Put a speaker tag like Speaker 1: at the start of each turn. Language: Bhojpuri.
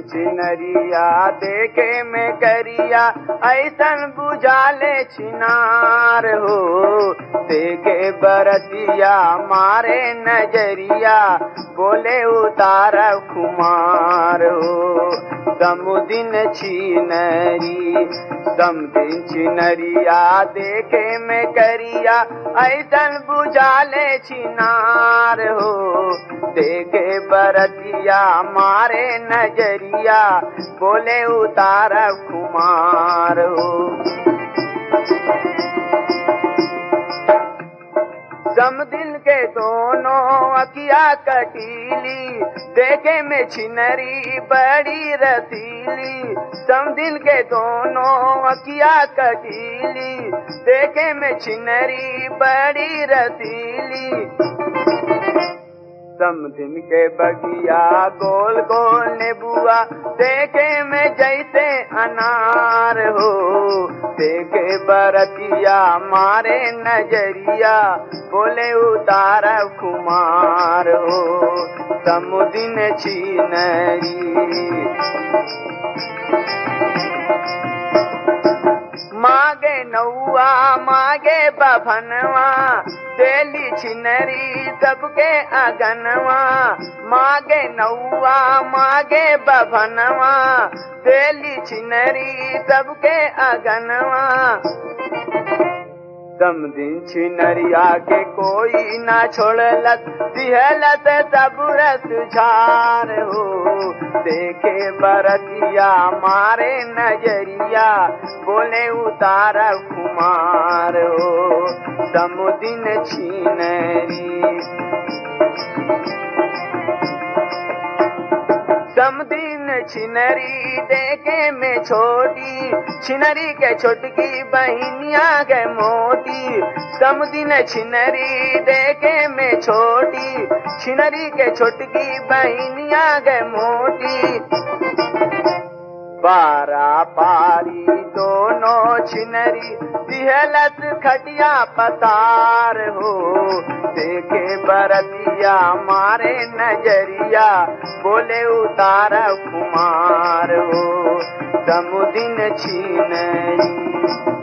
Speaker 1: छिनरिया देखे में करिया ऐसन बुझाले छिनार हो देखे बरतिया मारे नजरिया बोले उतार कुमार हो समुदिन छिनरी समुदिन छिनरिया देखे में करिया ऐसन बुझाले छिनार हो देखे बरतिया मारे नजरिया बोले उतार कुमार हो समदिन के दोनों अकिया कटीली देखे में छिनरी बड़ी रसीली समदिन के दोनों अकिया कटीली देखे में छिनरी बड़ी रसीली समदिन के बगिया गोल गोल नेबुआ देखे में जैसे अनार हो देखे बरतिया मारे नजरिया बोले उतार कुमार हो समुदिन छीनरी मागे नौआ मागे बभनवा देली छिनरी सबके अगनवा मागे नौआ मागे बभनवा देली छिनरी सबके अगनवा दम दिन छिनरिया के कोई ना छोड़लत दिहलत सब रस झार हो देखे बरतिया मारे नजरिया बोले उतार कुमार हो समुदिन छिनरी समदिन छिनरी देखे में छोटी छिनरी के छोटकी बहनिया के मोटी समदिन छिनरी देखे में छोटी छिनरी के छोटकी बहनिया के मोटी पारा पारी दोनों छिनरी दिहलत खटिया पतार हो देखे बरतिया मारे नजरिया बोले उतार कुमार हो समुदिन छिनरी